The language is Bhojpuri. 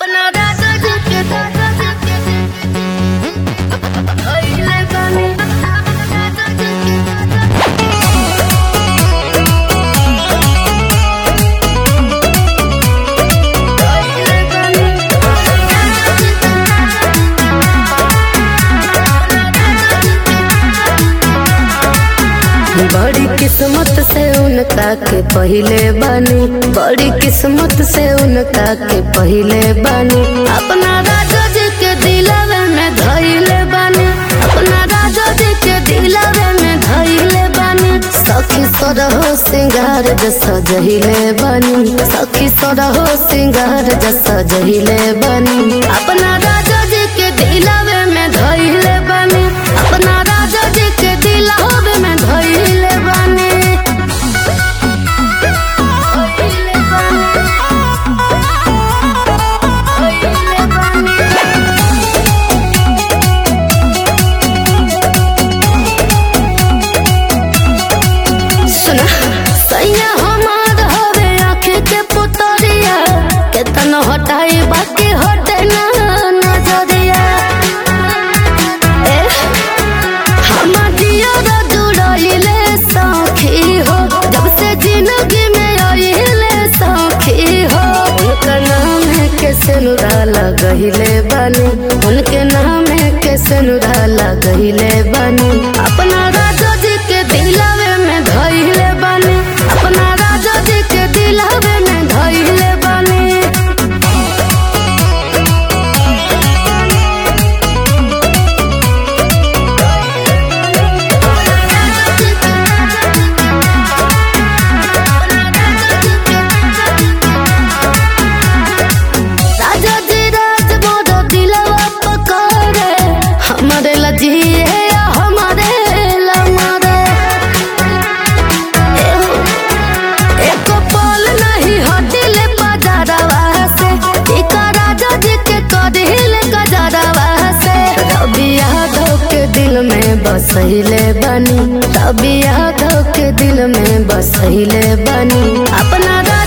अपना राजा जी के राजा जी के धइले बानी राजा जी के राजा धइले बड़ी किस्मत से उनका के पहिले बानी बड़ी किस्मत से उनका के पहिले बानी अपना राजा जी के दिलवे में धइले बानी अपना राजा जी के दिलवे में धइले बानी सखी सरहो सिंगार जस जहिले बानी सखी सरहो सिंगार जस जहिले बानी अपना राजा जी के दिलवे में धइले बानी अपना राजा जी के दिलवे में धइले बानी धइले बानी धइले बानी सुना सैया हमार हवे आँख के पुतरिया केतन हटाई बाकी हटे ना नजरिया ए हमर दियर जुड़इले सखी हो जब से जिंदगी में आइले सखी हो उनका नाम है के सिनुरा लगहिले बानी उनके नाम है के सिनुरा लगहिले बानी अपना राजा जी के दिलवे में धइले बानी अपना राजा जी के दिलवे में धइले बानी राजा जी राज मोर दिलवा पकड़े हमारे लजिए या हमारे लमरे एहो, एक पल नहीं हटिले बाजारवा से इका राजा जी के कदिले गजरवा से रवि यादव के दिल में बसैले बनी रवि यादव के दिल में बसैले बनी अपना राजा